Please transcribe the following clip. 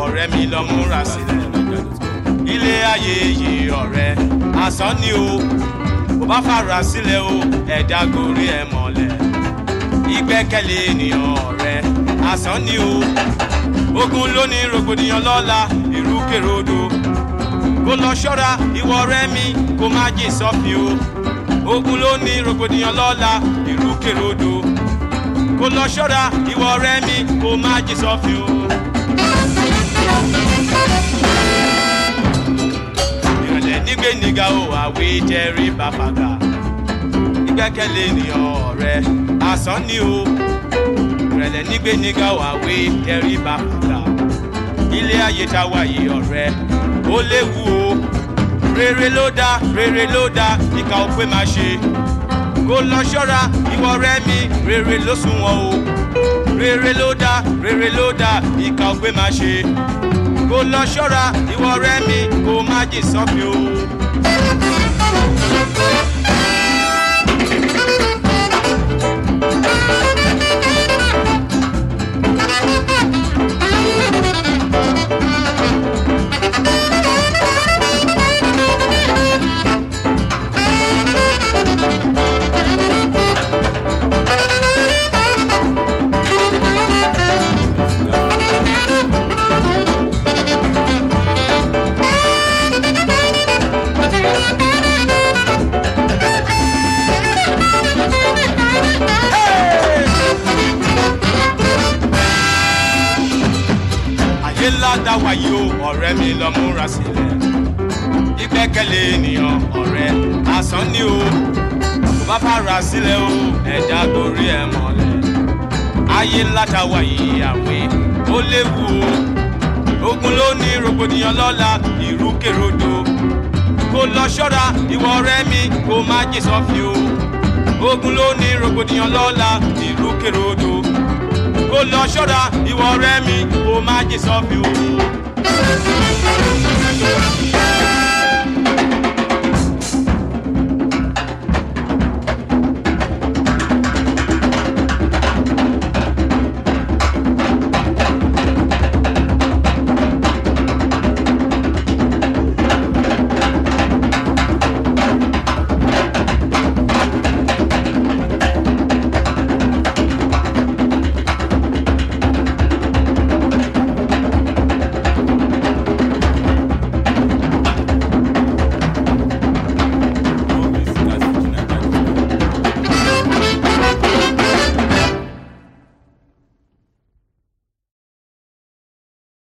ọ̀rẹ́ mi lọ múra sílẹ̀ ilé ayé yìí ọ̀rẹ́ asán ni o kò bá fara sílẹ̀ o ẹ̀dá gorí ẹ̀ mọ̀lẹ̀ ìgbẹ́kẹ̀lé ènìyàn ọ̀rẹ́ asán ni o ogun ló ní rògbòdìyàn lọ́la ìrúkèròdò kó lọ ṣọ́ra ìwọ ọ̀rẹ́ mi kó má jìn sọ́fin o ogun ló ní rògbòdìyàn lọ́la ìrúkèròdò kó lọ ṣọ́ra ìwọ ọ̀rẹ́ mi kó má jìn sọ́fin o. ìrọ̀lẹ́ nígbè níga o àwé jẹ́rí bàbàgà ìgbẹ́kẹ̀lé ènìyàn ọ̀rẹ́ asán ni o ìrẹ̀lẹ̀ nígbè níga o àwé jẹ́rí bàbàgà ilé ayé tá a wà yìí ọ̀rẹ́ ó léwu o rere ló dá rere ló dá ìka ò pé máa ṣe kó lọ ṣọ́ra ìwọ ọ̀rẹ́ mi rere ló sunwọ̀n o rere ló dá rere ló dá ìka ò pé máa ṣe kó lọ ṣọ́ra ìwọ ọ̀rẹ́ mi kó má jìn sọ́fin o. ayé ńlá dá wáyé o ọ̀rẹ́ mi lọ múra sílẹ̀ ìgbẹ́kẹ̀lé ènìyàn ọ̀rẹ́ asán ni o kò bá fara sílẹ̀ o ẹ̀dá gorí ẹ̀ mọ́lẹ̀ ayé ńlá dá wáyé àwé ó léwu o ogun ló ní rògbòdìyàn lọ́la ìrúkèròdò kó lọ ṣọ́ra ìwọ ọ̀rẹ́ mi kó má jìn sọ́fin o ogun ló ní rògbòdìyàn lọ́la ìrúkèròdò kó lọ ṣọ́ra ìwọ ọ̀rẹ́ mi kó má jìn sọ́fin o.